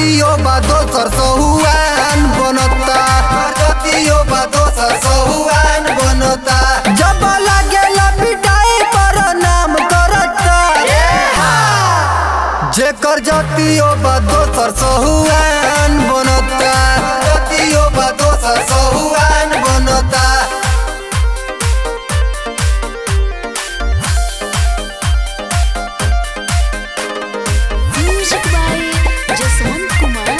जतियो बा दोसर सहुआन बनता जतियो बा दोसर सहुआन बनता जब लागेला पिटाई पर नाम करता जेकर जतियो बा दोसर सहुआन बनता जतियो बा दोसर सहुआन बनता Music by Jaswant Kumar.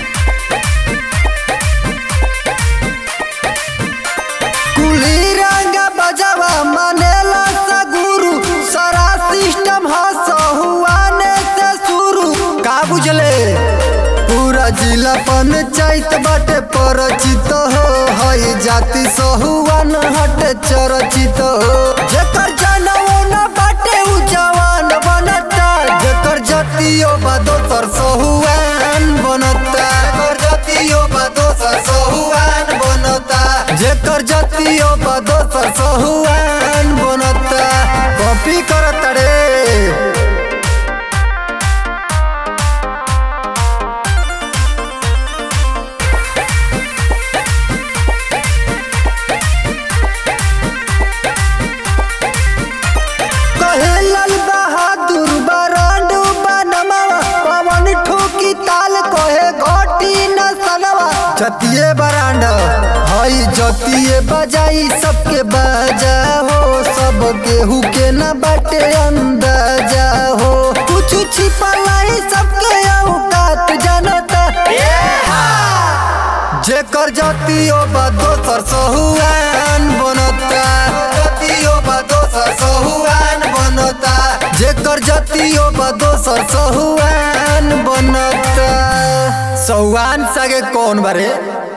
कुली रंग बजावा मानेला सा गुरु सारा सिस्टम हसहुआने से शुरू का बुझले पूरा जिला पंचायत बाटे परिचित हो हई जाति सहुआन हटे चरचित हो जेकर जनऊ न बाटे उ जवान बनता जेकर जतियो बा दोसर सहुआन बनता जेकर जतियो बा दोसर सहुआन बनता जेकर जतियो बा दोसर सहुआन बनता कॉपी करत रे कहे लाल बहादुर बरांडू बनमावा पवन ठोकी ताल कहे घोटी न सनवा जतिये बरांड हई जतिये बजाई सबके बजा हो सब केहू के न बाटे अंदाजा हो कुछ छिपलाई सबके औकात जनता जेकर जतियो बा दोसर सहुआन बनता जतियो बा दोसर सहुआन बनता जेकर जतियो बा दोसर सहुआन बनता सहुआन सगे कौन बारे